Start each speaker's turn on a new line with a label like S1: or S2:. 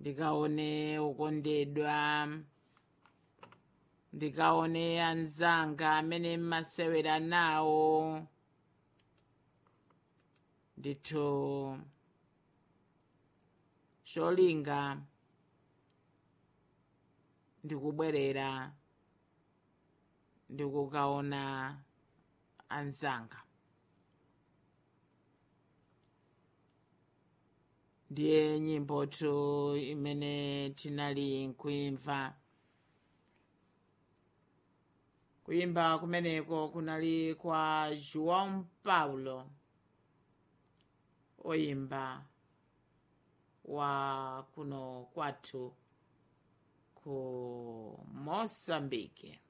S1: ndikaone ukondedwa ndikaone anzanga amene mmasewera nawo ndithu cholinga ndikubwerera ndikukaona anzanga ndiye nyimbotu imene tinali nkuimva kuimba kumeneko kunali kwa joão paulo oyimba wa kuno kwathu ku moçambique